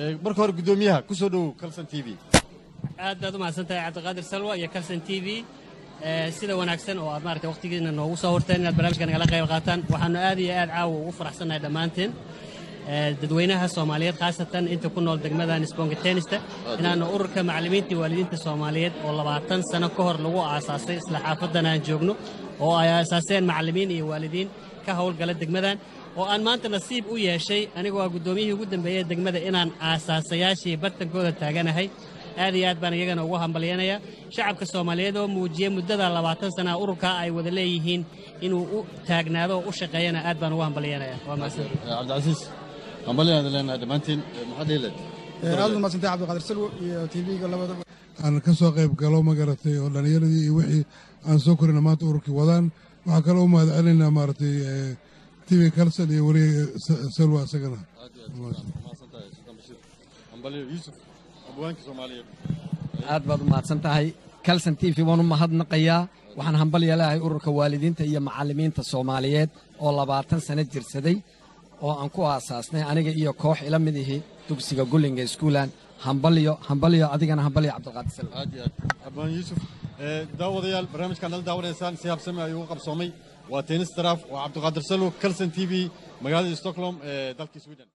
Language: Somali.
marka hore guddoomiyaha ku soo dhowow calson t v aad baad u mahadsantahay cabdiqaadir salwa iyo calson t v sida wanaagsan oo aad maarata wakhtigiina noogu soo horteen inaad barnaamijka nagala qayb qaataan waxaannu aad iyo aad caawa ugu faraxsannahay dhammaanteen dadweynaha soomaaliyeed khaasatan inta ku nool degmadan spongatenista inaannu ururka macallimiinta iyo waalidiinta soomaaliyeed oo labaatan sano ka hor lagu aasaasay isla xaafadan aan joogno oo ay aasaaseen macallimiin iyo waalidiin ka howlgala degmadan oo aan maanta nasiib u yeeshay anigoo ah guddoomiyihii ugu dambeeyey degmada inaan aasaasayaashii bartankooda taaganahay aad iyo aad baan iyagana ugu hambalyanayaa shacabka soomaaliyeed oo muujiyey muddada labaatan sanaa ururkaa ay wada leeyihiin inuu u taagnaado oo u shaqeeyana aad baan ugu hambalyanaya waa mahadsan cabdicasiis hambalyaada leenahay dhammaantiin maxaad dhihileed aad umadsantay cabdiqaadir salwo iyo tv-ga labadaba aan ka soo qayb galo ma garatay oo dhallinyaradii iyo wixii aan soo korina maanta ururkii wadaan waxaa kaloo u mahad celinaynaa maaragtay tv kalson iyo weliga salwa isagana aad baad u mahadsan tahay kalson t v waan u mahadnaqayaa waxaan hambalya leehay ururka waalidiinta iyo macallimiinta soomaaliyeed oo labaatan sano jirsaday oo aan ku aasaasnay aniga iyo koox ila mid ihi dugsiga gullinga iskuulan hambalyo hambalyo adigana hambalyo cabdiqaadir salwa aad iyo aad abaan yuusuf daawadayaal barnaamijkaan nala daawanaysaan si habsami ayuu u qabsoomay waa tennis daraaf waa cabdiqaadir salwo calson t v magaalada stockholm ee dalka sweden